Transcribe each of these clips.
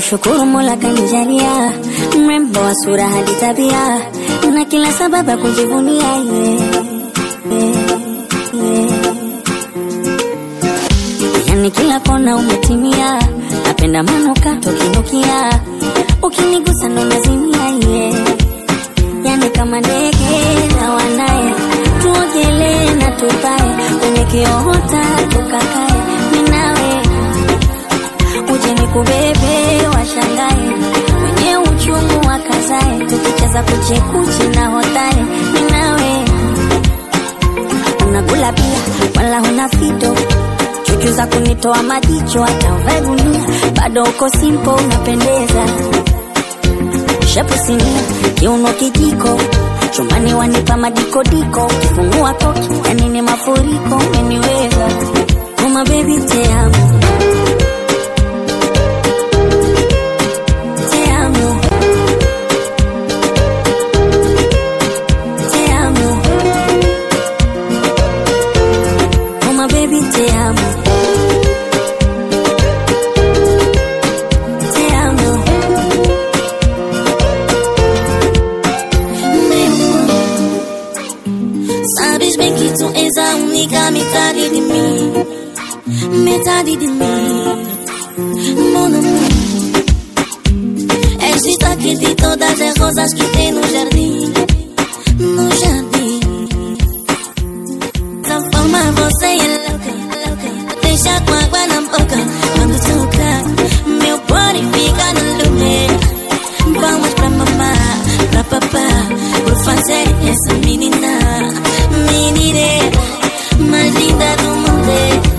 Namshukuru Mola kanijalia mrembo wa sura hadi tabia na kila sababu ya kujivunia yeah, yeah, yeah. Yani kila kona umetimia, napenda manukato kinukia, ukinigusa ndo nazimia yeah. Yani kama ndege na wanaye, tuogelee na tupae kwenye kiota tukakae, minawe uje nikubebe washangae, wenye uchungu wakazae, tukicheza kuchekuchi na hotae, minawe unakula pia wala huna fito chuchu za kunitoa majicho hata uvae gunia bado uko simpo unapendeza shepu sinia kiuno kijiko chumbani wanipa madikodiko ukifungua koki yani ni mafuriko umeniweza uma bebi te amo te amo te amo uma bebi te amo te amo Sabes bem que tu és a única metade de mim Metade de mim Mon amour És destaque de todas as rosas que tem no jardim No jardim Essa forma você é louca, louca Deixa com água na boca Quando toca Meu body fica no lume Vamos pra mamá, pra papá Por fazer essa menina Menina mais linda do mundo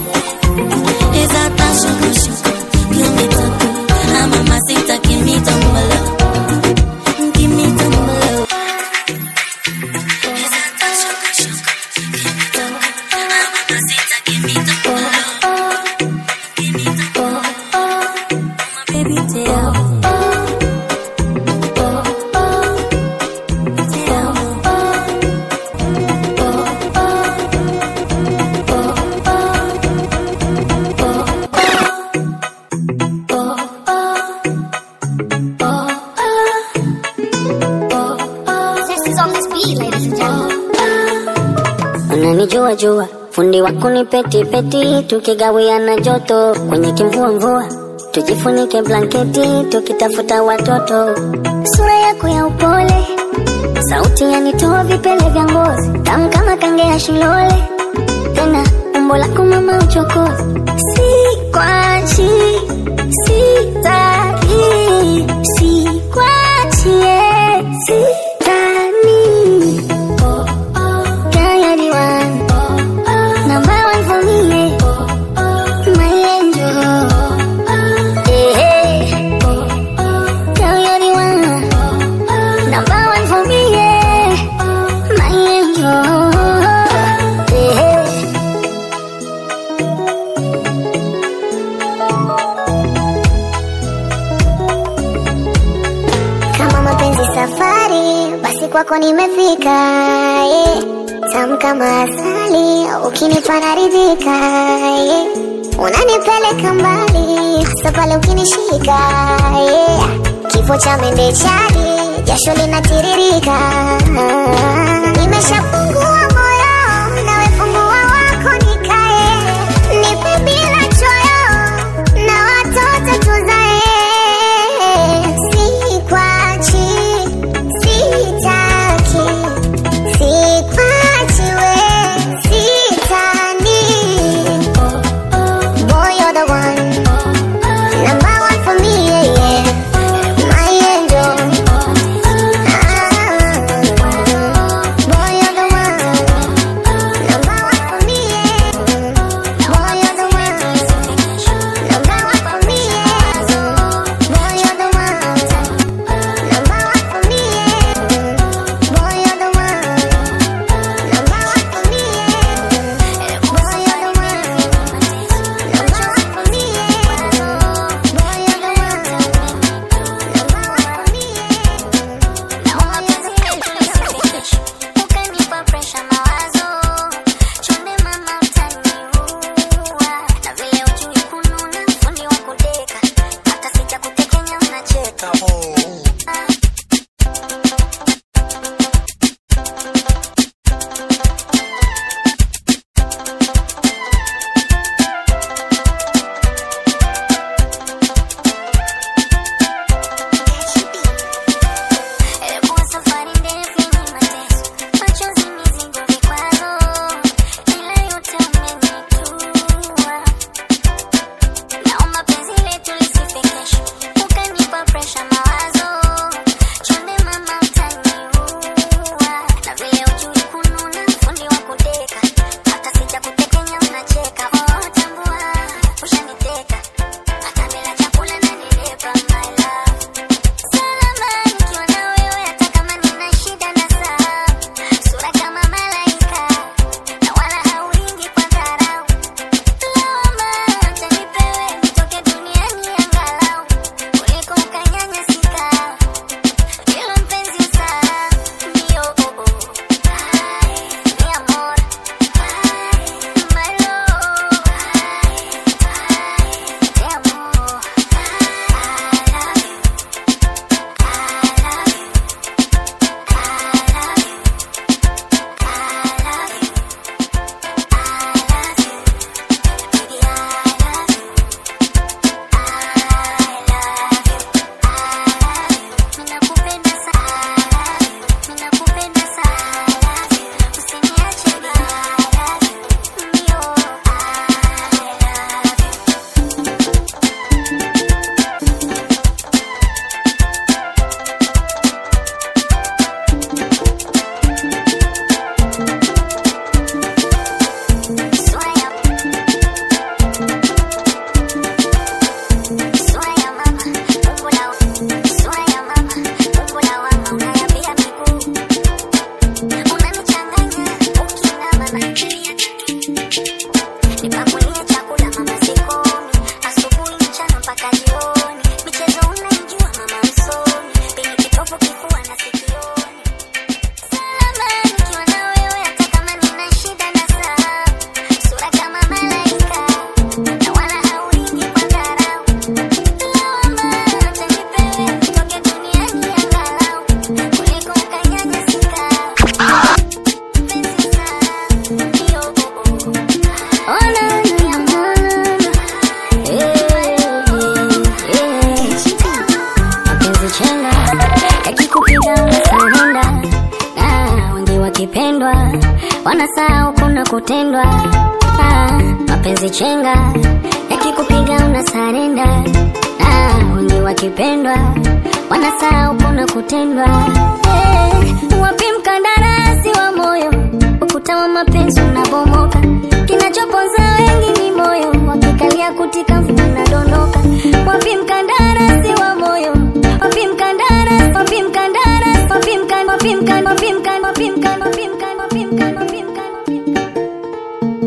Exata choco choco Que me tocou A mamacita que me tomou Que me tomou Exata choco choco Que me tocou A mamacita que me tomou Que me tomou baby te amo te amo unanijua jua fundi wako ni peti peti tukigawiana joto kwenye kimvua mvua tujifunike blanketi tukitafuta watoto sura yako ya upole sauti yanitoa vipele vya ngozi tamu kama kange ya shilole tena umbo lako mama uchokozi si kwachi sitaki sikwachie sitani Diary one, number one for me, yeah. my angel. Yeah, yeah. Diary one, number one for me, yeah. my angel. Yeah. Kama mapenzi safari, basi kwako nimefika. Yeah. Tamu kama asali, ukinipa naridhika. Yeah. Unanipeleka mbali, hasa pale ukinishika. Yeah. Kifo cha mende chali, jasho linatiririka. Nimeshafungua moyo, nawe fungua wako nikae. Nipe bila choyo, na watoto tuzae. Sikwachi, sitaki, sikwachi we, sitani. Boy, you're the one, number one for me, yeah, yeah. My angel. Ah, boy, you're the wanasahau kuna kutendwa. Ah, mapenzi chenga yakikupiga una sarenda. Ah, wengi wakipendwa wanasahau kuna kutendwa. Eh, wapi mkandarasi wa moyo? Ukuta wa mapenzi unabomoka, kinachoponza wengi ni moyo, wakikalia kutika unadondoka. Wapi mkandarasi wa moyo? Wapi mkandarasi? Wapi mkandarasi? Wapi mkan? Wapi mkan? Wapi mkan? Wapi mkan? Wapi mkan? Wapi mkan? Wapi mkan? Wapi mkan?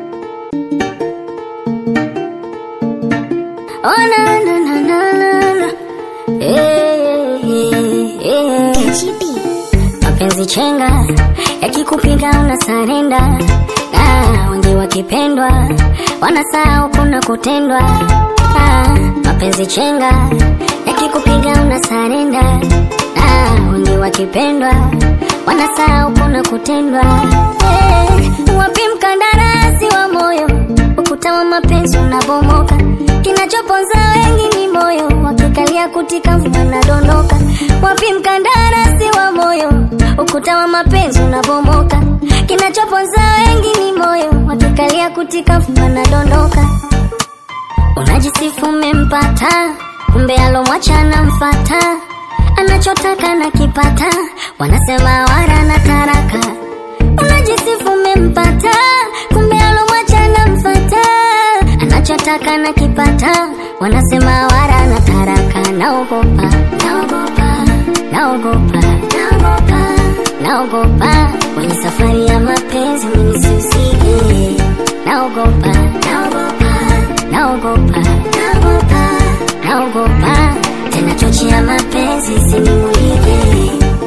Oh na na na na na na. Eh, eh, eh. Mapenzi chenga yakikupiga una sarenda. Ah, wengi wakipendwa wanasahau kuna kutendwa. Ah, mapenzi chenga yakikupiga una sarenda. Ah, wengi wakipendwa wanasahau kuna kutendwa. Eh, wapi mkandarasi wa moyo? Ukuta wa mapenzi unabomoka, kinachoponza wengi ni moyo, wakikalia kutika wanadondoka. Wapi mkandarasi wa moyo? Ukuta wa mapenzi unabomoka, kinachoponza wengi ni moyo, wakikalia kutika wanadondoka. Unajisifu umempata, kumbe alomwacha anamfata, anachotaka na kipata, wanasema wara na taraka. Unajisifu umempata, kumbe alomwacha anamfata, anachotaka na kipata, wanasema wara na taraka. Naogopa, naogopa, naogopa, naogopa, naogopa kwenye safari ya mapenzi mimi sihusike. Naogopa, naogopa, naogopa, naogopa, naogopa tena chochi ya mapenzi isinimulike.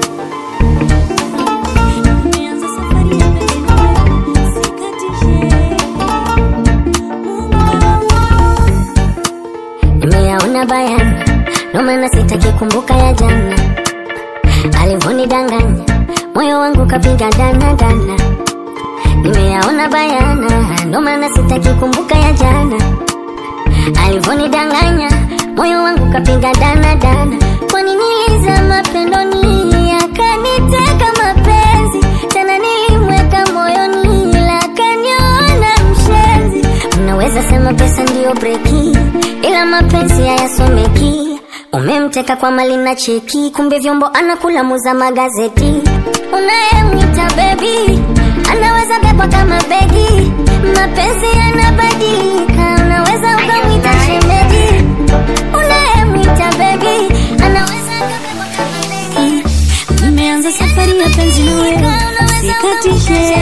Nimeanza safari ya penzi nawe, sikatishe. Mungu Baba nimeyaona bayana, ndo maana sitaki kumbuka ya jana alivyonidanganya, moyo wangu kapiga dana dana. Nimeyaona bayana, ndo maana sitaki kumbuka ya jana alivyonidanganya, moyo wangu kapiga dana dana. Kwani nilizama pendoni, akaniteka mapenzi, tena nilimweka moyoni, ila akaniona mshenzi. Unaweza sema pesa ndiyo breki, ila mapenzi hayasomeki. Umemteka kwa mali na cheki, kumbe vyombo anakula muza magazeti. Unayemwita bebi anaweza bebwa kama begi, mapenzi yanabadilika, unaweza ukamwita shemeji. Unayemwita bebi anaweza akabebwa kama begi. Nimeanza safari ya penzi nawe, sikatishe.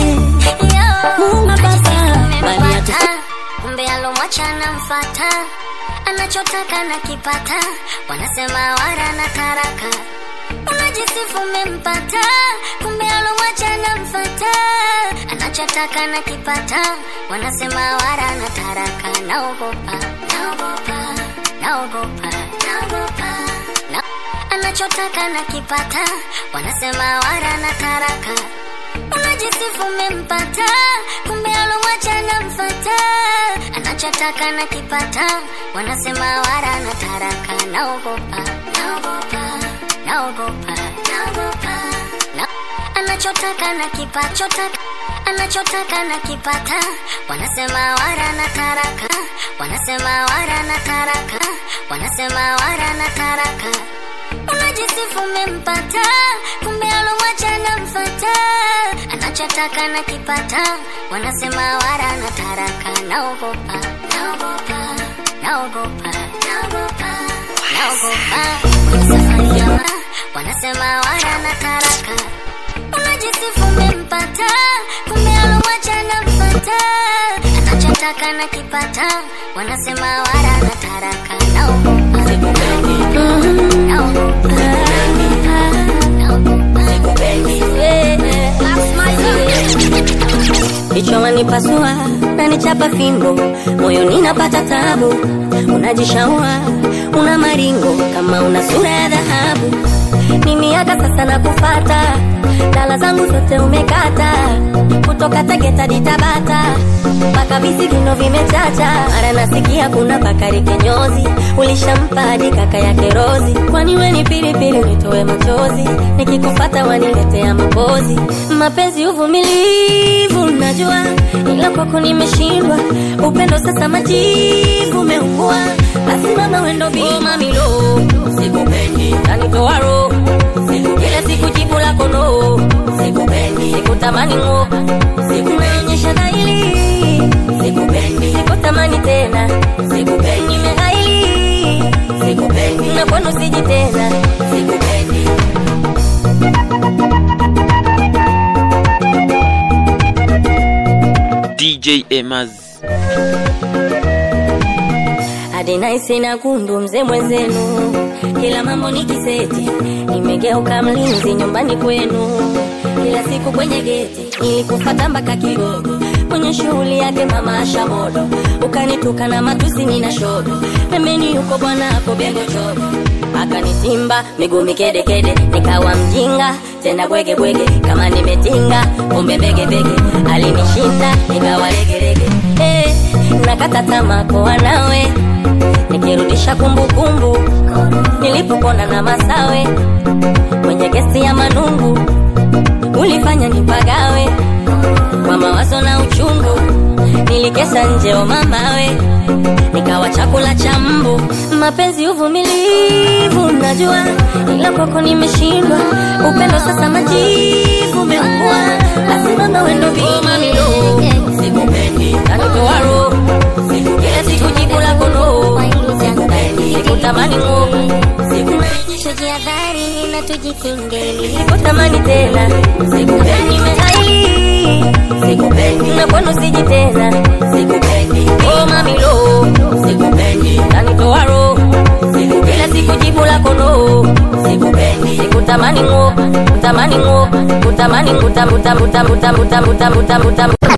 Mungu Baba, bali hatu kumbe alomwacha anamfata, anachotaka na kipata, wanasema wara na taraka. Unajisifu umempata, kumbe alomwacha anamfata, anachotaka na kipata, wanasema wara na taraka. Naogopa, naogopa, naogopa, naogopa, na anachotaka na kipata, wanasema wara na taraka unajisifu umempata, kumbe alomwacha anamfata, anachotaka na kipata, wanasema wara na taraka. Naogopa, naogopa, naogopa, naogopa, na anachotaka na kipachotaka anachotaka na kipata, wanasema wara na taraka, wanasema wara na taraka, wanasema wara na taraka unajisifu umempata, kumbe alomwacha anamfata, anachotaka na kipata, wanasema wara na taraka. Naogopa, naogopa, naogopa, naogopa, naogopa kwenye safari ya ma- wanasema wara na taraka. Unajisifu umempata, kumbe alomwacha anamfata, anachotaka na kipata, wanasema wara na taraka. Naogopa, naogopa, Kichwa wanipasua na nichapa fimbo, moyo ninapata tabu. Unajishaua una maringo kama una sura ya dhahabu. Ni miaka sasa na kufata, dala zangu zote umekata, kutoka Tegeta hadi Tabata mpaka visigino vimechacha. Mara nasikia kuna Bakari kinyozi, ulishampa hadi kaka yake Rozi. Kwani we ni pilipili nitoe machozi, nikikufata waniletea mapozi. Mapenzi uvumilivu, najua ila kwako nimeshindwa. Upendo sasa majivu umeungua, basi mama wendo bima mamilo, sikupendi kanitoa roho siku kila siku jibu lako no, sikupendi sikutamani ngo, sikumeonyesha dhaili, sikupendi sikutamani tena, sikupendi nimeghaili, sikupendi na kwenu siji tena, sikupendi DJ Emaz. hadi naisi na kundu mzee mwenzenu, kila mambo ni kiseti, nimegeuka mlinzi nyumbani kwenu, kila siku kwenye geti nilikufata mpaka Kigogo, kwenye shughuli yake mama Asha modo, ukanituka na matusi nina shodo, pembeni yuko bwana hapo bego chogo akanitimba miguu mikedekede, nikawa mjinga tena bwege bwege, kama nimetinga kumbe bege bege, alinishinda nikawa legelege, eh, nakata tamaa kuwa nawe nikirudisha kumbukumbu nilipopona na masawe kwenye gesti ya manungu ulifanya nipagawe kwa mawazo na uchungu nilikesa nje o mamawe nikawa chakula cha mbu mapenzi uvumilivu najua ila kwako nimeshindwa upendo sasa majivu umeungua basi mama wendo bimamilo sikupendi kanitoa roho siku kila siku jibu lako no sikupendi sikutamani ngo sikupenyesha Jihadhari na tujikinge sikutamani tena sikupendi nimeghaili sikupendi na kwenu siji tena sikupendi oh mamilo sikupendi kanitoa roho siku kila siku jibu lako no sikupendi sikutamani ngo kutamani ngo kutamani ngutam ngutam ngutam ngutam ngutam ngutam ngutam ngutam